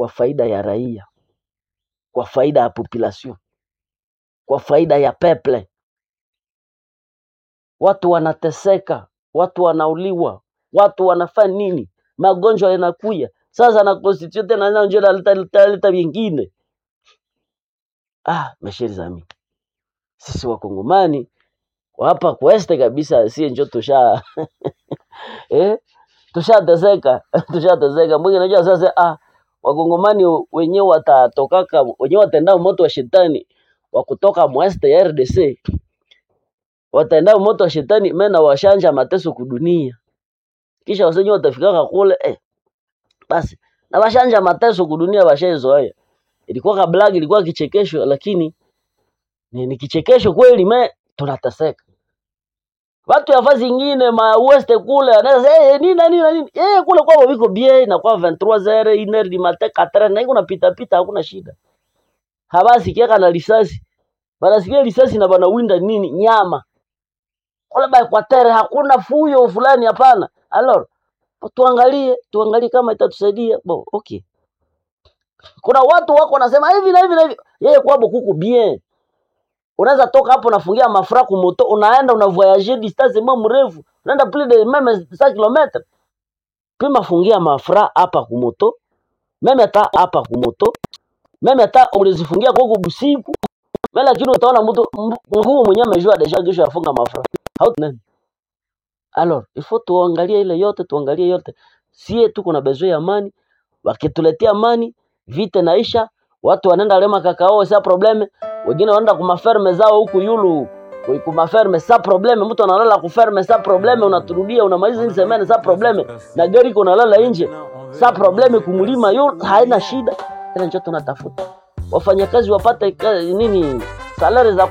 kwa faida ya raia, kwa faida ya population, kwa faida ya peple. Watu wanateseka, watu wanauliwa, watu wanafanya nini, magonjwa yanakuya sasa na constitution tena na ndio inaleta leta leta vingine. Ah, mesheri zami, sisi wakongomani wa hapa kweste kabisa, sie njo tusha eh, tushateseka tushateseka. Mwingi najua sasa, ah, wakongomani wenyewe watatokaka wenyewe wataenda moto wa shetani wa kutoka mweste ya RDC wataenda moto wa shetani mena washanja mateso kudunia, kisha wasenye watafikaka kule eh, basi na washanja mateso kudunia washaizoea. Ilikuwa kablag, ilikuwa kichekesho, lakini ni, ni kichekesho kweli, me tunateseka. Watu ya fazi ingine ma west kule anaweza sema eh, nini na nini na nini eh, kule kwao viko bien na kwa 23h iner di matin 4 na iko napita pita, hakuna shida. Habasi kiaka na risasi, banasikia risasi na banawinda nini nyama kule ba Equateur, hakuna fuyo fulani, hapana. Alors tuangalie tuangalie kama itatusaidia bo, okay. Kuna watu wako wanasema hivi na hivi na hivi, yeye kwabo kuko bien unaweza toka hapo unafungia mafura kumoto unaenda una voyager distance mo mrefu unaenda plus de meme 5 km pima fungia mafura hapa kumoto meme hata hapa kumoto meme hata ulizifungia kwa busiku mimi lakini utaona mtu nguo mwenyewe amejua deja kesho afunga mafura hauti nani alors il faut tuangalie ile yote tuangalie yote sie tuko na besoin ya amani wakituletea amani vita naisha watu wanaenda lema kakao sa probleme wengine wanaenda kumaferme zao huku yulu kumaferme sa probleme mtu analala kuferme sa probleme unaturudia unamaliza hizi semene sa probleme na gari iko nalala nje sa probleme kumulima yulu haina shida tena njo tunatafuta wafanyakazi wapate ka- nini salari za